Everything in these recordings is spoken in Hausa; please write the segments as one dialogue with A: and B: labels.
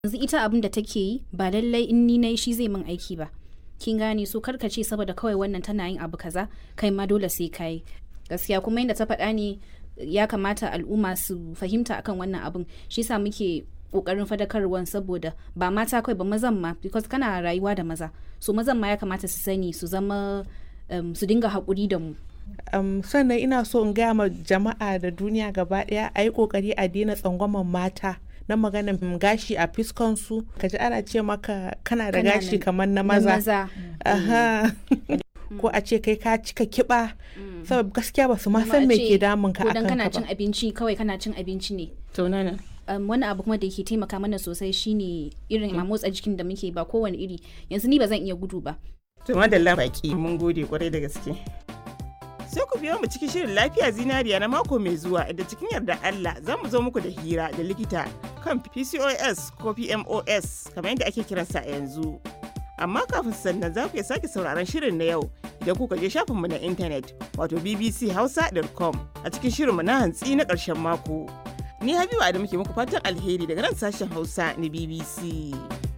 A: yanzu ita abin da take yi ba lallai in ni nayi shi zai min aiki ba kin gane so karka ce saboda kawai wannan tana yin abu kaza kai ma dole sai kai gaskiya kuma yadda ta faɗa ne ya kamata al'umma su fahimta akan wannan abin shi sa muke kokarin fadakarwan saboda ba mata kawai ba mazan ma because kana rayuwa da maza so mazan ma ya kamata su sani su zama um, su dinga haƙuri da mu
B: um, sannan ina so in gaya ma jama'a da duniya gaba daya a yi kokari a daina tsangwaman mata na maganin gashi a fiskansu ka ji ana ce maka kana da
A: Kana
B: gashi
A: da-
B: kamar na
A: Na
B: maza Aha. ko a ce kai ka cika kiba saboda gaskiya ba su ma
A: Kuma
B: san
A: a
B: me
A: ce
B: ke damun ka
A: ko dan
B: akan
A: kana
B: ka
A: cin
B: ba
A: abinci kawai kana cin abinci ne
C: to nana
A: um, wani abu kuma da ke taimaka mana sosai shine irin a motsa jikin da muke ba kowane iri yanzu ni ba zan iya gudu ba
C: to madalla baki mun gode kwarai da gaske sai ku biyo mu cikin shirin lafiya zinariya na mako mai zuwa da cikin yarda Allah za mu zo muku da hira da likita kan PCOS ko PMOS kamar yadda ake kiransa a yanzu. Amma kafin sannan za ku iya sake sauraron shirin na yau idan kuka je shafinmu na intanet wato bbchausa.com a cikin shirinmu na hantsi na ƙarshen mako. Ni Habibu Adamu ke muku fatan alheri daga nan sashen Hausa na BBC.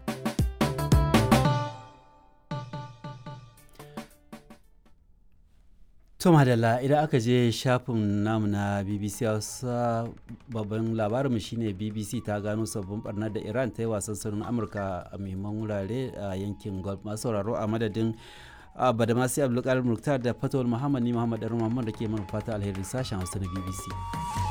D: To madalla idan aka je shafin namu na BBC Hausa babban labarinmu shine BBC ta gano sabbin barnar da Iran ta yi wasan sanin Amurka a muhimman wurare a yankin Gulf masu sauraro a madadin Badamasi Abdulkadir Muktar da Fatawul Muhammad ni Muhammad Darul Muhammad da ke mana fata alheri sashen Hausa na BBC.